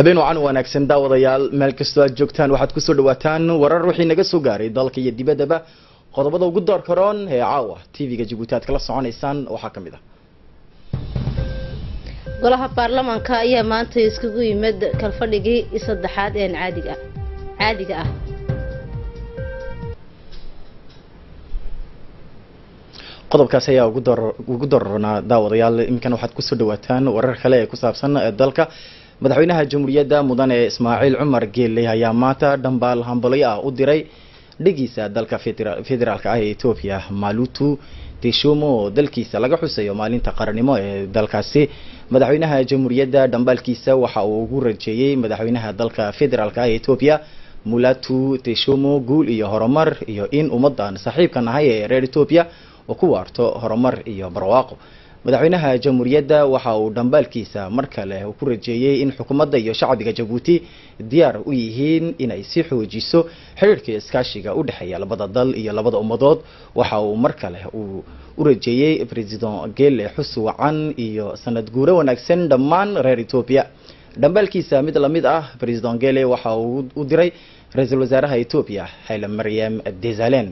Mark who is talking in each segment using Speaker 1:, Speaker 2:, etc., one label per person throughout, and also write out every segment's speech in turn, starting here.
Speaker 1: habeen wacan wanaagsan daawadayaal meel kastoo aad joogtaan waxaad kusoo dhawaataan warar wixii naga soo gaaray dalka iyo dibaddaba qodobada ugu door karoon ee caawa tv-ga jabuuti aad kala soconaysaan waxaa ka mid ah
Speaker 2: golaha baarlamaanka ayaa maanta iskugu yimid kalfadhigii saddexaad ee caadiga caadiga ah
Speaker 1: qodobkaasi ayaa ugu door ugu dooranaa daawadayaal iminkan waxaad kusoo dhawaataan warar kale ee ku saabsan dalka madaxweynaha jamhuuriyadda mudane ismaaciil cumar geelle ayaa maanta dhambaal hambalyo ah u diray dhigiisa dalka federaalka ah ee etoobiya malutu teshumo oo dalkiisa laga xusayo maalinta qarannimo ee dalkaasi madaxweynaha jamhuuriyadda dhambaalkiisa waxa uu ugu rajeeyey madaxweynaha dalka federaalka ah ee etoobiya mulatu teshumo guul iyo horumar iyo in ummadan saaxiibkan ahay ee reer etoobiya oo ku waarto horumar iyo barwaaqo madaxweynaha jamhuuriyadda waxa uu dhambaalkiisa mar kale uu ku rajeeyey in xukuumadda iyo shacbiga jabuuti diyaar u yihiin inay si xoojiso xiriirka iskaashiga u dhexeeya labada dal iyo labada ummadood waxa uu mar kale uu u rajeeyey president gele xus wacan iyo sanad guuro wanaagsan dhammaan reer etoobiya dhambaalkiisa mid lamid ah president gele waxa uu u diray ra-iisul wasaaraha etoobiya xayla maryam desalen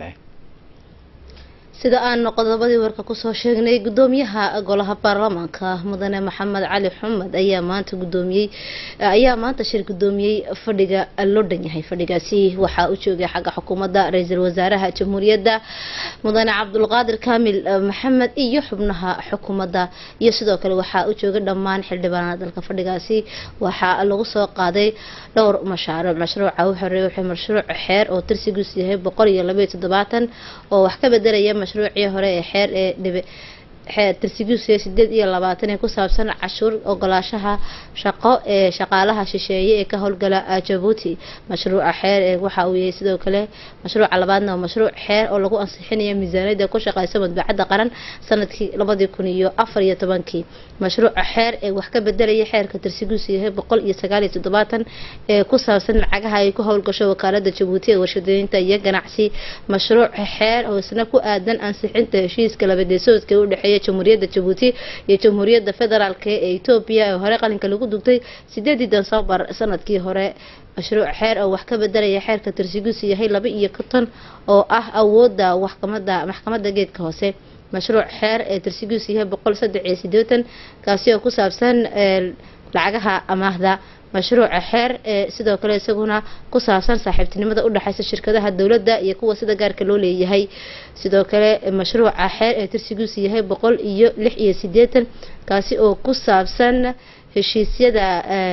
Speaker 2: sida aan qodobadii warka kusoo sheegnay gudoomiyaha golaha baarlamaanka mudane maxamed cali xumed ayaa maanta gudoomiyey ayaa maanta shir gudoomiyey fadhiga loo dhan yahay fadhigaasi waxaa u joogay xagga xukuumadda ra-iisul wasaaraha jamhuuriyadda mudane cabdulqaadir kaamil maxamed iyo xubnaha xukuumadda iyo sidoo kale waxaa u joogay dhammaan xildhibaanada dalka fadhigaasi waxaa lagu soo qaaday dhowr mashaariic mashruuca u horeeya wuxuu mashruuc xeer oo tirsigiisu yahay boqol iyo labaiyo toddobaatan oo wax ka bedelaya mashruucii hore ee xeer ee dhibe xeer tirsigiisu sideed iyo labaatan ee ku saabsan cashuur ogolaashaha shaqo ee shaqaalaha shisheeye ee ka howlgala jabuuti mashruuca xeer ee waxa uu yahay sidoo kale mashruuca labaadna waa mashruuc xeer oo lagu ansixinayo miisaaniyadda ku shaqeysa madbacadda qaran sanadkii labadii kun iyo afar iyo tobankii mashruuca xeer ee wax ka bedelaya xeerka tirsigiisu yahay boqol iyo sagaal iyo toddobaatan ee ku saabsan lacagaha ay ku howlgasho wakaalada jabuuti ee warshadeynta iyo ganacsi mashruuc xeer oo isna ku aadan ansixinta heshiiska labadeesoodka u dhexeeya jamhuuriyadda jabuuti iyo jamhuuriyadda federaalk ee etoobiya ee hore qalinka lagu dugtay sideedii desembar sanadkii hore mashruuc xeer oo wax ka bedelaya xeerka tirsigiisu yahay laba iyo konton oo ah awooda waxkamada maxkamadda geedka hoose mashruuc xeer ee tirsigiisu yahay boqol saddex iyo sideetan kaasi oo ku saabsan lacagaha amaahda mashruuca xeer ee sidoo kale isaguna ku saabsan saaxiibtinimada udhexeysa shirkadaha dowladda iyo kuwa sida gaarka loo leeyahay sidoo kale mashruuca xeer ee tirsigiisu yahay boqol iyo lix iyo sideetan kaasi oo ku saabsan heshiisyada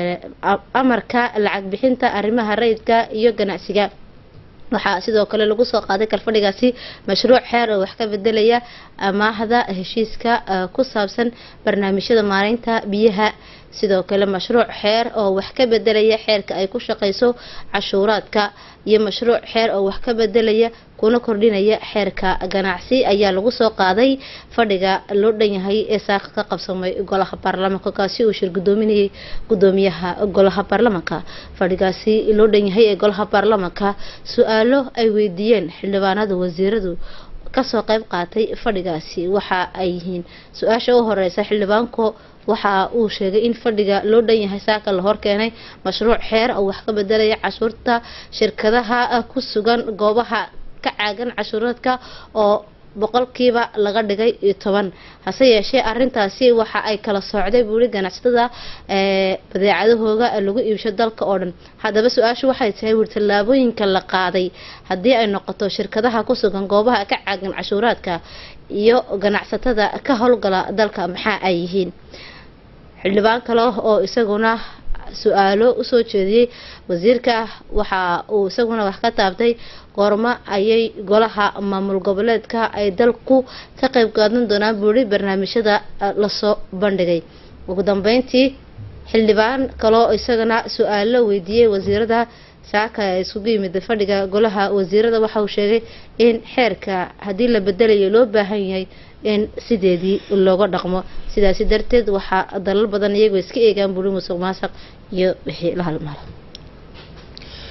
Speaker 2: amarka lacag bixinta arrimaha rayidka iyo ganacsiga waxaa sidoo kale lagu soo qaaday kalfadhigaasi mashruuc xeer oo wax ka bedelaya amaahda heshiiska ku saabsan barnaamijyada maareynta biyaha sidoo kale mashruuc xeer oo wax ka bedelaya xeerka ay ku shaqeyso cashuuraadka iyo mashruuc xeer oo wax ka bedelaya kuna kordhinaya xeerka ganacsi ayaa lagu soo qaaday fadhiga loo dhan yahay ee saaka ka qabsamay golaha baarlamaanka kaasi uu shir gudoominayay gudoomiyaha golaha baarlamaanka fadhigaasi loo dhan yahay ee golaha baarlamaanka su-aalo ay weydiiyeen xildhibaanada wasiiradu kasoo qayb qaatay fadhigaasi waxa ay yihiin su-aasha u horeysa xildhibaanku waxa uu sheegay in fadhiga loo dhan yahay saaka la horkeenay mashruuc xeer oo wax ka bedelaya cashuurta shirkadaha ku sugan goobaha ka caagan cashuuraadka oo boqolkiiba laga dhigay toban hase yeeshee arintaasi waxa ay kala soocday buuri ganacsatada badeecadahooga lagu iibsho dalka oo dhan haddaba su-aashu waxay tahay wuri tallaabooyinka la qaaday haddii ay noqoto shirkadaha ku sugan goobaha ka caagan cashuuraadka iyo ganacsatada ka howlgala dalka maxaa ay yihiin xildhibaan kale oo isaguna su-aalo usoo jeediyey wasiirka waxa uu isaguna wax ka taabtay goormo ayay golaha maamul goboleedka ay dalku ka qeyb qaadan doonaan buuri barnaamijyada lasoo bandhigay ugu dambeyntii xildhibaan kaloo isagana su-aalo weydiiyey wasiirada saaka ee isugu yimid fadhiga golaha wasiirada waxa uu sheegay in xeerka haddii la bedelayo loo baahan yahay in sideedii looga dhaqmo sidaasi darteed waxaa dalal badan iyagoo iska eegaan buuri musuq maasuq iyo wixii la halmaalo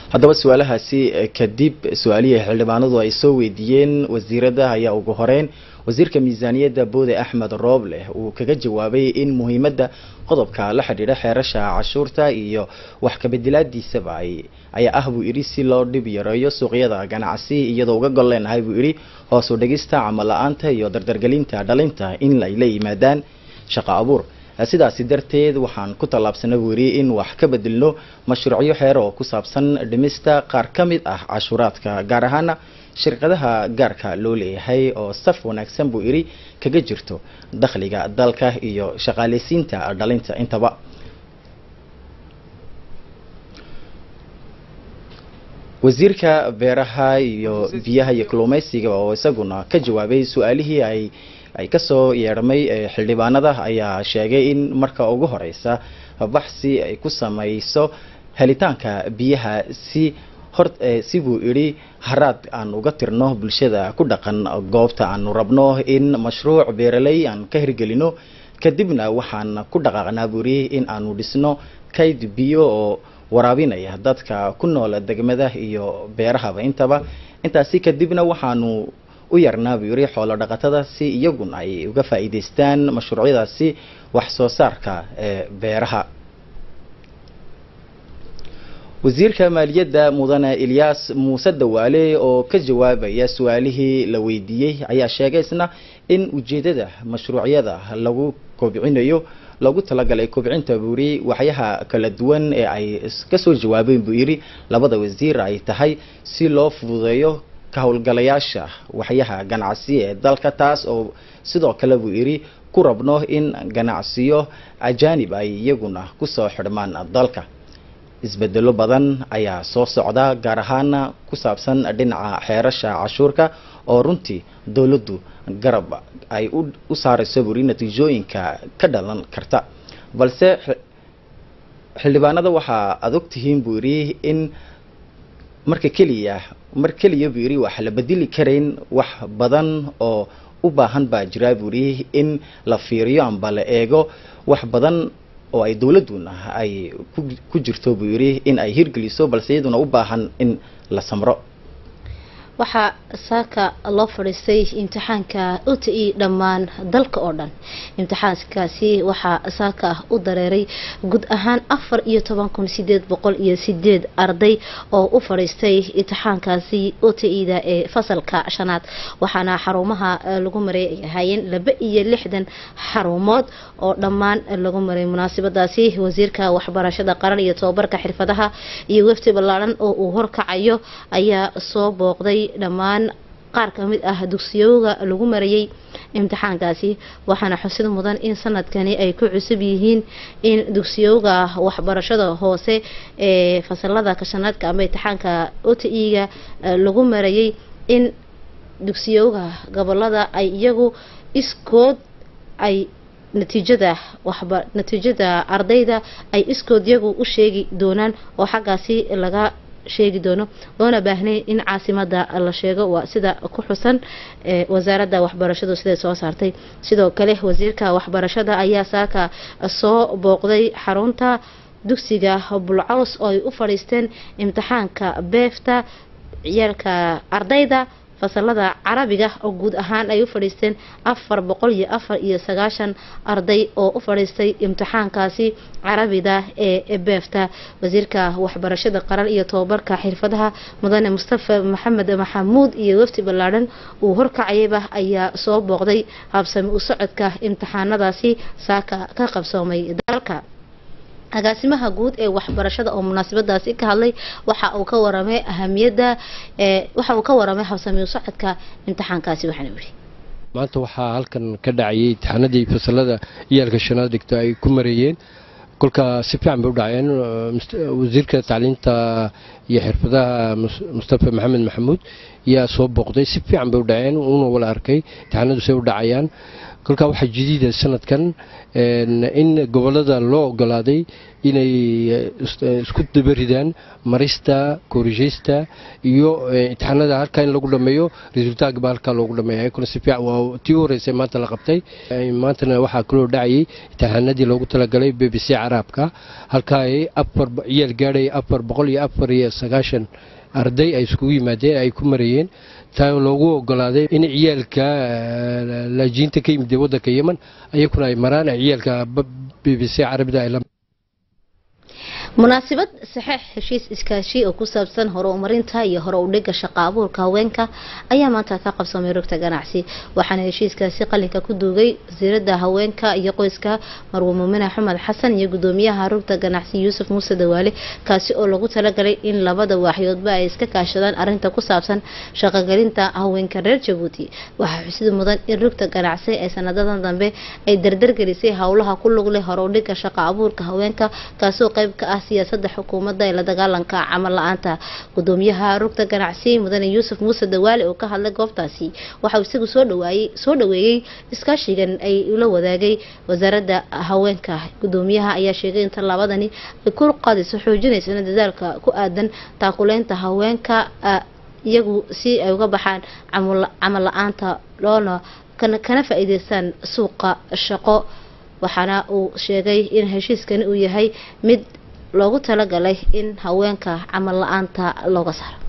Speaker 1: haddaba su-aalahaasi kadib su-aalihii xildhibaanadu ay soo weydiiyeen wasiirada ayaa ugu horeyn wasiirka miisaaniyadda boode axmed rooble uu kaga jawaabay in muhiimadda qodobka la xidhiidha xeerasha cashuurta iyo wax kabedelaadiisaba ay ayaa ah buu yidhi si loo dhib yareeyo suuqyada ganacsi iyadoo uga gol leenahay buu yidhi hoos u dhigista camal la-aanta iyo dardargelinta dhalinta in ay la yimaadaan shaqo abuur sidaasi darteed waxaan ku tallaabsana buu yidhi in wax ka bedelno mashruucyo xeer oo ku saabsan dhimista qaar ka mid ah cashuuraadka gaar ahaana shirkadaha gaarka loo leeyahay oo saf wanaagsan buu yidhi kaga jirto dakhliga dalka iyo shaqaaleysiinta dhalinta intaba wasiirka beeraha iyo biyaha iyo kalluumeysiga oo isaguna ka jawaabay su-aalihii ay ay kasoo yeedhamay xildhibaanada ayaa sheegay in marka ugu horeysa baxsi ay ku sameyso helitaanka biyaha si hor si buu idhi haraad aan uga tirno bulshada ku dhaqan goobta aanu rabno in mashruuc beeraley aan ka hirgelino kadibna waxaan ku dhaqaaqnaa buu idhi in aanu dhisno kayd biyo oo waraabinaya dadka ku nool degmada iyo beerahaba intaba intaasi kadibna waxaanu u yarnaa buu yidhi xoolo dhaqatada si iyaguna ay uga faa'iidaystaan mashruucyadaasi wax soo saarka ee beeraha wasiirka maaliyadda mudane ilyaas muuse dawaale oo ka jawaabaya su-aalihii la weydiiyey ayaa sheegay isna in ujeedada mashruucyada lagu kobcinayo loogu talagalay kobcinta buu yidhi waxyaha kala duwan ee ay kasoo jawaabeen buu yidhi labada wasiir ay tahay si loo fududeeyo ka howlgalayaasha waxyaha ganacsi ee dalka taas oo sidoo kale buu yidhi ku rabno in ganacsiyo ajaanib ay iyaguna kusoo xidhmaan dalka isbedelo badan ayaa soo socda gaar ahaana ku saabsan dhinaca xeerasha cashuurka oo runtii dowladdu garab ay u saarayso buri natiijooyinka ka dhalan karta balse xildhibaanada waxaa aad ogtihiin buu yidhi in marka keliya mar keliya buu yidhi wax la bedeli karayn wax badan oo u baahan baa jira buu yidhi in la fiiriyo amba la eego wax badan oo ay dowladduna ay ku jirto buu yidhi in ay hirgeliso balse iyaduna u baahan in la samro
Speaker 2: waxaa saaka loo fadhiistay imtixaanka u t e dhammaan dalka oo dhan imtixaankaasi waxaa saaka u dareeray guud ahaan afar iyo toban kun sideed boqol iyo sideed arday oo u fadhiistay imtixaankaasi u t e-da ee fasalka shanaad waxaana xarumaha lagu maray ay ahaayeen laba iyo lixdan xarumood oo dhammaan lagu maray munaasabadaasi wasiirka waxbarashada qaran iyo tobabarka xirfadaha iyo wefti ballaaran oo uu horkacayo ayaa soo booqday dhammaan qaar ka mid ah dugsiyooga lagu marayay imtixaankaasi waxaana xusid mudan in sanadkani ay ku cusub yihiin in dugsiyooga waxbarashada hoose ee fasalada kashanaadka ama imtixaanka o t e-ga lagu marayay in dugsiyooga gobolada ay iyagu iskood ay natiijada waxba natiijada ardayda ay iskood iyagu u sheegi doonaan oo xaggaasi laga sheegi doono loona baahnay in caasimada la sheego waa sida ku xusan wasaaradda waxbarashadu siday soo saartay sidoo kale wasiirka waxbarashada ayaa saaka soo booqday xarunta dugsiga bulcaws oo ay u fadhiisteen imtixaanka beefta ciyaalka ardayda fasalada carabiga oo guud ahaan ay u fadhiisteen afar boqol iyo afar iyo sagaashan arday oo u fadhiistay imtixaankaasi carabida ee beefta wasiirka waxbarashada qaran iyo tobabarka xirfadaha mudane mustafa maxamed maxamuud iyo wafdi ballaadhan uu horkacayaba ayaa soo booqday habsami u socodka imtixaanadaasi saaka ka qabsoomay dalka agaasimaha guud ee waxbarashada oo munaasabadaasi ka hadlay waxa uu ka waramay ahamiyadda waxa uu ka waramay habsami u socodka imtixaankaasi waxaana yidhi
Speaker 3: maanta waxaa halkan ka dhacayay imtixaanadii fasalada iyaalka shanaad dhigta ay ku mareeyeen kolka si fiican bay u dhaceen wasiirka tacliinta iyo xirfadaha mustafa maxamed maxamuud yaa soo booqday si fiican bay u dhaceen uuna wala arkay imtixaanadu say u dhacayaan kolkaa waxaa jadiida sanadkan in gobolada loo ogolaaday inay isku dabaridaan marista korishaysta iyo imtixaanada halkaa in lagu dhameeyo resultaagba halkaa loogu dhameeya kuna si fiican waa tii u horeysay maanta la qabtay maantana waxaa kaloo dhacayay imtixaanadii loogu talagalay b b c caraabka halkaa ay afar ciyaal gaadhay afar boqol iyo afar iyo sagaashan arday ay iskugu yimaadeen ay ku marayeen taa loogu ogolaaday in ciyaalka laajiinta ka yimid waddanka yeman ayakuna ay maraan ciyaalka b b c carabida ay la
Speaker 2: munaasabad saxeix heshiis iskaashi oo ku saabsan horumarinta iyo hore udhiga shaqa abuurka haweenka ayaa maanta ka qabsamay rugta ganacsi waxaana heshiiskaasi qalinka ku duugay wasiirada haweenka iyo qoyska marwe muumine axmed xasan iyo gudoomiyaha rugta ganacsi yuusuf muuse dawaale kaasi oo lagu talagalay in labada waaxyoodba ay iska kaashadaan arinta ku saabsan shaqogelinta haweenka reer jabuuti waxaa xusid mudan in rugta ganacsi ee sanadadan dambe ay dardargelisay howlaha ku lug leh hore udhiga shaqa abuurka haweenka kaasoo qayb ka ah siyaasada xukuumadda ee la dagaalanka camal la-aanta gudoomiyaha rugta ganacsi mudane yuusuf muuse dawaale oo ka hadlay goobtaasi waxauu isagu soo dhawaayey soo dhaweeyey iskaashigan ay ula wadaagay wasaaradda haweenka gudoomiyaha ayaa sheegay in tallaabadani ay ku qaadayso xoojinaysana dadaalka ku aadan taakuleynta haweenka iyagu si ay uga baxaan camal la-aanta loona kana faa-iideystaan suuqa shaqo waxaana uu sheegay in heshiiskani uu yahay mid loogu talagalay in haweenka camal la-aanta looga saaro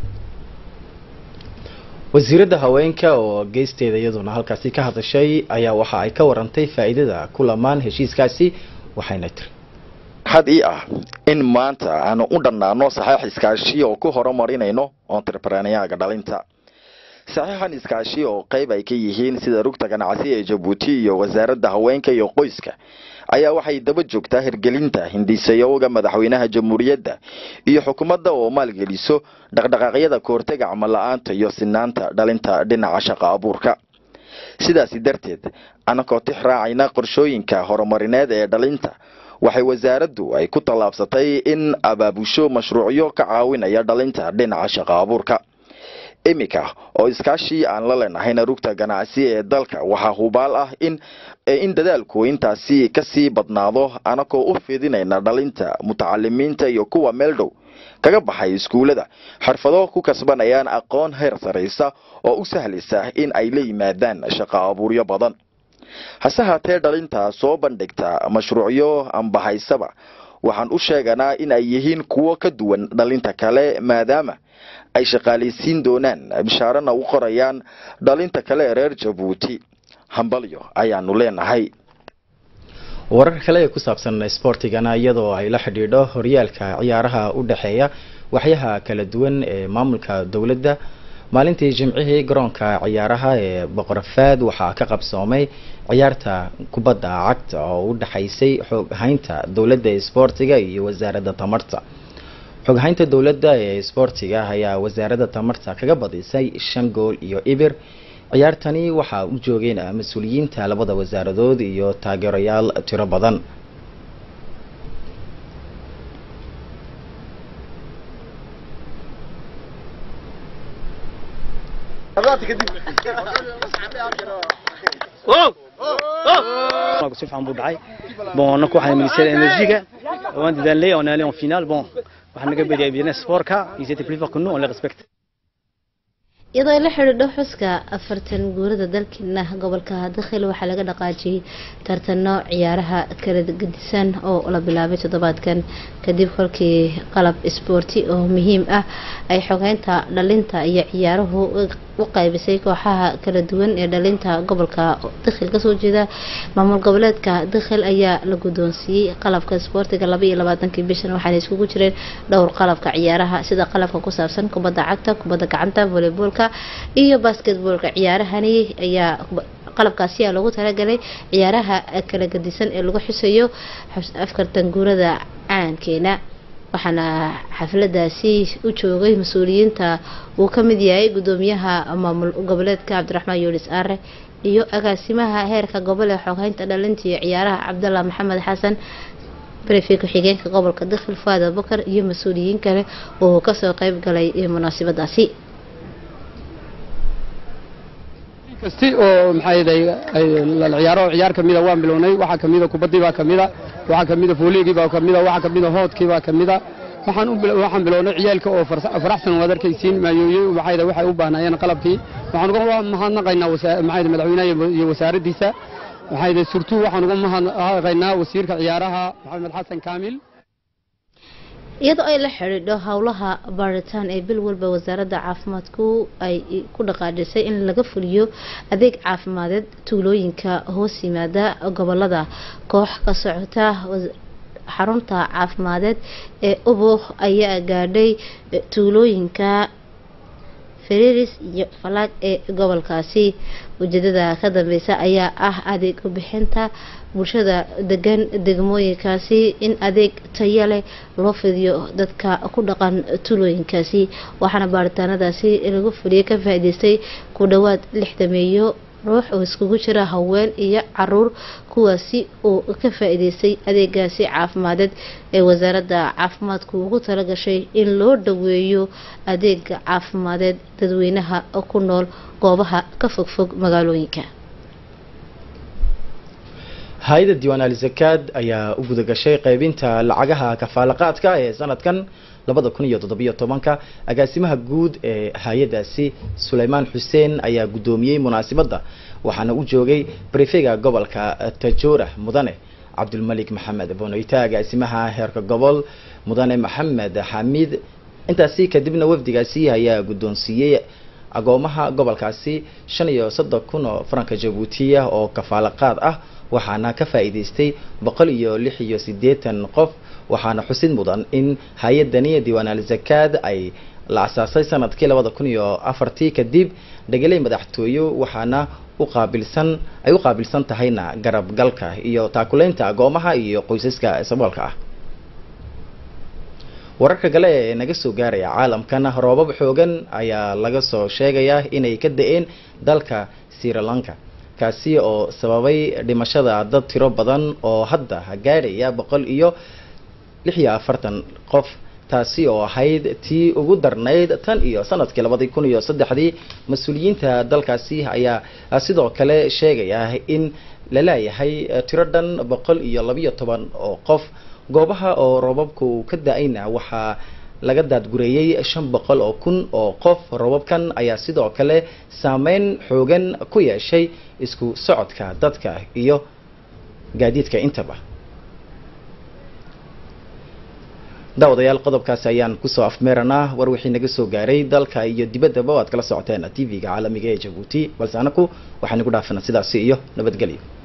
Speaker 1: wasiiradda haweenka oo geysteeda iyaduna halkaasi ka hadashay ayaa waxa ay ka warantay faa-iidada ku lamaan heshiiskaasi waxayna tiri
Speaker 4: had ii ah in maanta aanu u dhannaano saxeix iskaashi oo ku horumarinayno entrepreneyaga dhalinta saxiixan iskaashi oo qayb ay ka yihiin sida rugta ganacsi ee jabuuti iyo wasaaradda haweenka iyo qoyska ayaa waxay daba joogtaa hirgelinta hindisayowga madaxweynaha jamhuuriyadda iyo xukuumadda oo maalgeliso dhaqdhaqaaqyada kahortega camal la-aanta iyo sinaanta dhalinta dhinaca shaqa abuurka sidaasi darteed anakoo tix raacayna qorshooyinka horumarineed ee dhalinta waxay wasaaraddu ay ku tallaabsatay in abaabusho mashruucyo ka caawinaya dhalinta dhinaca shaqa abuurka iminka oo iskaashii aan la leenahayna rugta ganacsi ee dalka waxaa hubaal ah in in dadaalku intaasi kasii badnaado anakoo u fidinayna dhalinta mutacalimiinta iyo kuwa meel dhow kaga baxay iskuullada xirfado ku kasbanayaan aqoon heer saraysa oo u sahlaysa in ay la yimaadaan shaqa abuuryo badan hase haatee dhalinta soo bandhigta mashruucyo anbahaysaba waxaan u sheeganaa in ay yihiin kuwo ka duwan dhalinta kale maadaama ay shaqaalaysiin doonaan bishaarana u qorayaan dhalinta kale ee reer jabuuti hambalyo ayaanu leenahay
Speaker 1: warar kale ee ku saabsan sboortigana iyadoo ay la xidhiidho horyaalka ciyaaraha u dhexeeya waxyaha kala duwan ee maamulka dowladda maalintii jimcihii garoonka ciyaaraha ee boqorafaad waxaa ka qabsoomay ciyaarta kubadda cagta oo u dhexaysay xooghaynta dowladda ee sboortiga iyo wasaaradda tamarta xoghaynta dowladda ee sboortiga ayaa wasaaradda tamarta kaga badisay shan gool iyo ibir ciyaartani waxaa u joogeen mas-uuliyiinta labada wasaaradood iyo taageerayaal tiro badan
Speaker 5: si fiican buu dhacay bon anaku waxaan ministère énergiga waan dadaalnay on allé en finale bon waxaan naga bediyay bien sportka ils étaient plus forts que nous on les respecte
Speaker 2: iyadoo ay la xidhiidho xuska afartan guurada dalkeena gobolka dakhil waxaa laga dhaqaajiyey tartano ciyaaraha kala gedisan oo la bilaabay toddobaadkan kadib kolkii qalab isboorti oo muhiim ah ay xogeynta dhalinta iyo ciyaaruhu u qaybisay kooxaha kala duwan ee dhalinta gobolka dakhil kasoo jeeda maamul goboleedka dakhil ayaa la guddoonsiiyey qalabka isboortiga laba iyo labaatankii bishan waxaana iskugu jireen dhowr qalabka ciyaaraha sida qalabka ku saabsan kubadda cagta kubadda gacanta voleyboolka iyo basketboolka ciyaarahani ayaa qalabkaasi ayaa loogu talagalay ciyaaraha kala gadisan ee lagu xusayo afkartan guurada caankeena waxaana xafladaasi u joogay mas-uuliyiinta uu ka mid yahay gudoomiyaha maamul goboleedka cabdiraxmaan yuulis aare iyo agaasimaha heerka gobol ee xoghaynta dhalinta iyo ciyaaraha cabdalla maxamed xasan brefi ku-xigeenka gobolka dakhil faada bakar iyo mas-uuliyiin kale oo kasoo qeyb galay munaasabadaasi
Speaker 6: kasti oo maxay la ciyaaro ciyaar kamida waan bilownay waxaa kamida kubaddii baa kamida waxaa kamida fooliigii baa kamida waxaa kamida hoodkii baa kamida waxaan u waxaan bilownay ciyaalka oo faraxsan waad arkaysiin maayooyey maxay waxay u baahnaayeen qalabkii waxaan uga mahadnaqaynaa maxay madaxweynaha iyo wasaaraddiisa maxay surtuu waxaan uga mahadnaqaynaa wasiirka ciyaaraha maxamed xasan kaamil
Speaker 2: iyadoo ay la xidhiidho howlaha baaritaan ee bil walba wasaaradda caafimaadku ay ku dhaqaajisay in laga fuliyo adeeg caafimadeed tuulooyinka hoos yimaada gobolada koox ka socota xarunta caafimadeed ee ubuk ayaa gaadhay tuulooyinka fariris iyo falaag ee gobolkaasi ujeedada ka dambeysa ayaa ah adeeg bixinta bulshada degan degmooyinkaasi in adeeg taya leh loo fidiyo dadka ku dhaqan tuulooyinkaasi waxaana baaritaanadaasi lagu fuliyay ka faa-iideystay ku dhowaad lixdameeyo ruux oo iskugu jira haween iyo caruur kuwaasi oo ka faa-iideystay adeegaasi caafimadeed ee wasaaradda caafimaadku ugu talagashay in loo dhaweeyo adeega caafimadeed dadweynaha ku nool goobaha ka fogfog magaalooyinka
Speaker 1: hay-adda diiwaan ali zakaad ayaa u gudagashay qaybinta lacagaha kafaalaqaadka ee sanadkan labada kun iyo toddobiyo tobanka agaasimaha guud ee hay-adaasi suleymaan xuseen ayaa guddoomiyey munaasibadda waxaana u joogay brifega gobolka tajoora mudane cabdulmalik maxamed bonoyta agaasimaha heerka gobol mudane maxamed xamiid intaasi kadibna wafdigaasi ayaa guddoonsiiyey agoomaha gobolkaasi shan iyo soddon kun oo faranka jabuutiya oo kafaalaqaad ah waxaana ka faa-iideystay boqol iyo lix iyo siddeetan qof waxaana xusid mudan in hay-adani diiwaan al zakaad ay la asaasay sanadkii labada kun iyo afartii kadib dhegeley madaxtooyo waxaana u qaabilsan ay u qaabilsan tahayna garabgalka iyo taakuleynta agoomaha iyo qoysaska saboolka ah wararka kale ee naga soo gaaraya caalamkana roobab xoogan ayaa laga soo sheegayaa inay ka da-een dalka sri lanka kaasi oo sababay dhimashada dad tiro badan oo hadda gaadhaya boqol iyo lix iyo afartan qof taasi oo ahayd tii ugu darnayd tan iyo sanadkii labadii kun iyo saddexdii mas-uuliyiinta dalkaasi ayaa sidoo kale sheegaya in la leeyahay tiro dhan boqol iyo labiyo toban oo qof goobaha oo roobabku ka da-ayna waxaa laga daadgureeyey shan boqol oo kun oo qof roobabkan ayaa sidoo kale saameyn xoogan ku yeeshay isku socodka dadka iyo gaadiidka intaba daawadayaal qodobkaasi ayaan kusoo afmeeranaa war wixii naga soo gaaray dalka iyo dibaddaba o aad kala socoteen t v-ga caalamiga ee jabuuti balse anaku waxaan igu dhaafana sidaasi iyo nabadgelyo